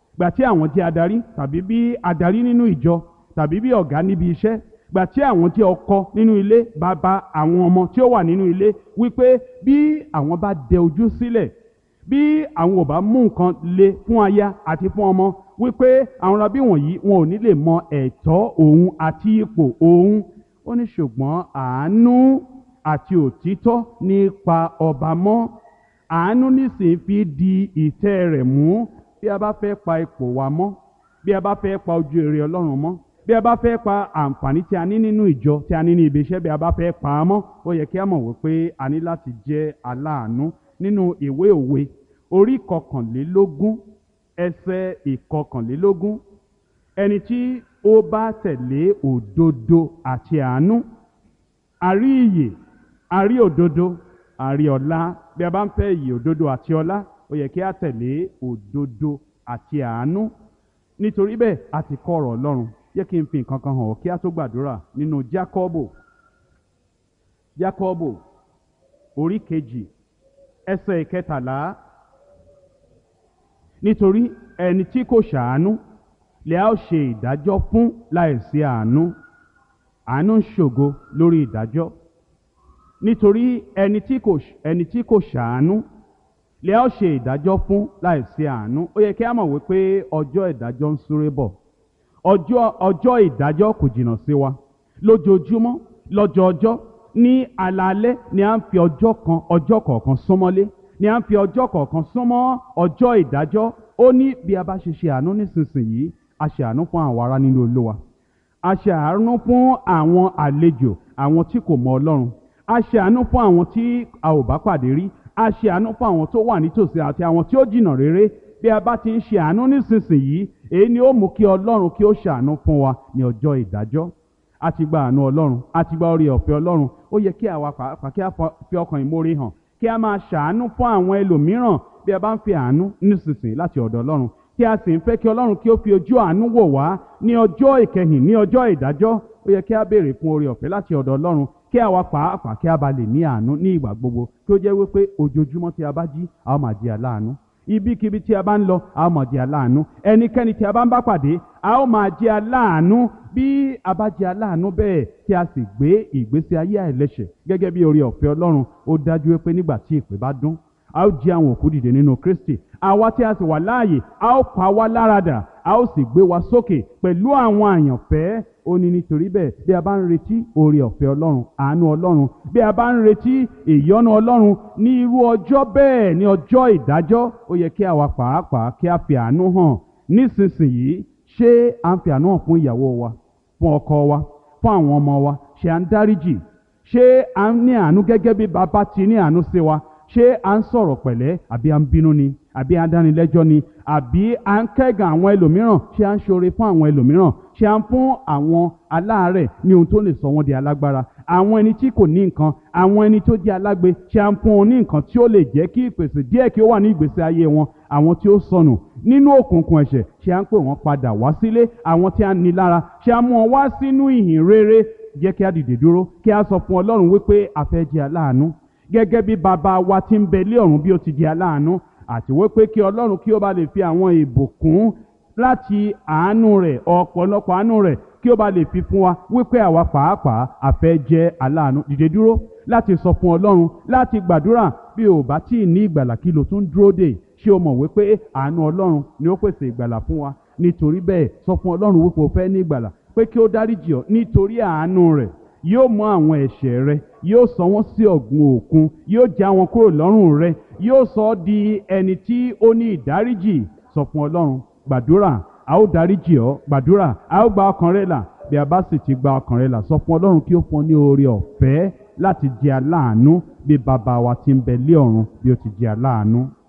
gbà tí àwọn jẹ́ adarí tàbí bí adarí nínú ìjọ tàbí bí ọ̀gá níbi iṣẹ́ gbà tí àwọn jẹ́ ọkọ nínú ilé bàbá àwọn ọmọ tí ó wà nínú ilé wípé bí àwọn bá dẹ ojú sílẹ̀ bí àwọn ò bá mú nǹkan le fún aya àti fún ọmọ wípé àwọn rabí wọ̀nyí wọn ò ní lè mọ ẹ̀tọ́ òun àti ipò òun ó ní ṣùgbọ́n àánú àti òtítọ́ nípa ọba mọ́ àánú nísìnyí fi di ìtẹ́ rẹ̀ mú bí a bá fẹ́ pa ipò wa mọ́ bí a bá fẹ́ pa ojú èrè ọlọ́run mọ́ bí a bá fẹ́ pa àǹfààní tí a ní nínú ìjọ tí a ní ní ibi iṣẹ́ bí a bá fẹ́ pa á mọ́ ó yẹ kí a mọ̀ wípé a ní láti jẹ́ aláàánú nínú ìwé òwe orí kọkànlélógún ẹsẹ̀ ìkọkànlélógún ẹni tí ó bá tẹ̀lé òdodo àti àánú àrí ìyè àrí òdodo àrí ọlá bí a bá ń fẹ́ ìyè òdodo àti ọlá ó yẹ kí a tẹ̀lé òdodo àti àánú nítorí bẹ́ẹ̀ a ti kọ́ ọ̀rọ̀ ọlọ́run yẹ kí n fi nǹkan kan hàn ọ́ kí a tó gbàdúrà nínú jákọ́bò jákọ́bò orí kejì ẹsẹ̀ ìkẹtàlá nítorí ẹni tí kò ṣàánú lè a ó ṣe ìdájọ́ fún láìsí àánú àánú ń ṣògo lórí ìdájọ́ nítorí ẹni tí kò ẹni tí kò ṣàánú lè a ó ṣe ìdájọ́ fún láìsí àánú ó yẹ kí a mọ̀ wípé ọjọ́ ìdájọ́ ń súré bọ̀ ọjọ́ ọjọ́ ìdájọ́ kò jìnnà sí wa lójoojúmọ́ lọ́jọọjọ́ ní alaalẹ́ ni à ń fi ọjọ́ kan ọjọ́ kọ̀ọ̀kan súnmọ́lé ni à ń fi ọjọ́ kọ̀ọ̀kan súnmọ́ ọjọ́ ìdájọ́ ó ní bí a bá ṣe ṣe àánú nísinsìnyí a ṣe àánú fún àwọn ará nínú olúwa a ṣe àánú fún àwọn àlejò àwọn tí kò mọ ọlọ́run a ṣe àánú fún àwọn tí a ò bá pàdé rí a ṣe àánú fún àwọn tó wà nítòsí àti àwọn tí ó jìnnà réré bí a bá ti ń ṣe àánú nísinsìnyí èyí ni ó mú kí ọlọ́run kí ó ṣàánú fún wa ní ọjọ́ ìdájọ́ a ti gba àánú ọlọ́run a ti gba orí ọ̀fẹ́ ọlọ́run ó yẹ kí àwa pàápàá kí a fi ọkàn ìmoore hàn kí a máa ṣàánú fún àwọn ẹlòmíràn bí a bá ń fi àánú nísinsìnyí láti ọ̀dọ̀ ọlọ́run kí a sì ń fẹ́ kí ọlọ́run kí ó fi ojú àánú wò wá ní ọjọ́ ìkẹyìn ní ọjọ́ ìdájọ́ ó yẹ kí a béèrè fún oore ọ̀fẹ́ láti ọ̀dọ̀ ọlọ́run kí àwa pàápàá kí a bá lè ní àánú ní ìgbà gbogbo kí ó jẹ́ wípé ojoojúmọ́ tí a bá jí a ó máa di aláàánú ibikíbi tí a bá ń lọ a ó máa jẹ́ aláàánú ẹnikẹ́ni tí a bá ń bá pàdé a ó máa jẹ́ aláàánú bí a bá jẹ́ aláàánú bẹ́ẹ̀ tí a sì gbé ìgbésí ayé àìlẹ́ṣẹ̀ gẹ́gẹ́ bí oore ọ̀fẹ́ Ọlọ́run ó dájú pé nígbà tí ìpè bá dún a ó jí àwọn òkú dìde nínú Kristi àwa tí a sì wà láàyè a ó pa wá láradà a ó sì gbé wa sókè pẹ̀lú àwọn àyànfẹ́ ó ní nítorí bẹ́ẹ̀ bí a bá ń retí oore ọ̀fẹ́ Ọlọ́run àánú Ọlọ́run bí a bá ń retí ìyọ́nú Ọlọ́run ní irú ọjọ́ bẹ́ẹ̀ ní ọjọ́ ìdájọ́ ó yẹ kí àwa pàápàá kí a fi àánú hàn nísinsìnyí ṣé à ń fi àánú hàn fún ìyàwó wa fún ọkọ wa fún àwọn ọmọ wa ṣé à ń dáríjì ṣé à ń ní àánú gẹ́gẹ́ bí bàbá ti ní àánú sí wa ṣé à ń sọ̀rọ̀ pẹ̀lẹ́ àbí à ń bínú ni àbí à ń dánilẹ́jọ́ ni àbí à ń kẹ́gàn àwọn ẹlòmíràn ṣé à ń ṣoore fún àwọn ẹlòmíràn ṣé à ń fún àwọn aláàárẹ̀ ní ohun tó lè sọ wọ́n di alágbára àwọn ẹni tí kò ní nǹkan àwọn ẹni tó jẹ́ alágbe ṣé à ń fún wọn ní nǹkan tí ó lè jẹ́ kí ìpèsè díẹ̀ kí ó wà ní ìgbésí ayé wọn àwọn tí ó sọnù nínú òkùnkùn ẹ̀ṣẹ̀ ṣé à ń pè wọ́n padà wá sílé àwọn tí a ní lára ṣé à ń mú wọn wá sínú ìhìn rere jẹ́ kí a dìde dúró kí a sọ fún Ọlọ́run wípé a fẹ́ jẹ́ aláàánú gẹ́gẹ́ bí bàbá wa tí ń bẹ lé ọ̀run bí ó ti di aláàánú àti wípé kí ọlọ́run kí ó bá lè fi àwọn ìbùkún láti àánú rẹ̀ ọ̀pọ̀lọpọ̀ àánú rẹ̀ kí ó bá lè fi fún wa wípé àwa pàápàá a fẹ́ jẹ́ aláàánú dìde dúró láti sọ fún ọlọ́run láti gbàdúrà bí o bá tí ì ní ìgbàlà kí lo tún dúró dè ṣé o mọ̀ wípé àánú ọlọ́run ni ó pèsè ìgbàlà fún wa nítorí bẹ́ẹ̀ sọ fún ọlọ́run wípé o fẹ́ ní ìgbàlà pé kí ó dáríjì ọ́ nítorí àánú rẹ̀ yóò mú àwọn ẹ̀ṣẹ̀ rẹ yóò sọ wọ́n sí ọ̀gbun òkun yóò já wọn kúrò lọ́rùn rẹ yóò sọ ọ́ di ẹni tí ó ní ìdáríjì sọ fún ọlọ́run gbàdúrà a ó dáríjì ọ́ gbàdúrà a ó gba ọkàn rẹ là bí a bá sì ti gba ọkàn rẹ là sọ fún ọlọ́run kí ó fún ọ ní oore ọ̀fẹ́ láti jẹ aláàánú bí bàbá wa ti ń bẹ lé ọ̀run bí ó ti jẹ aláàánú.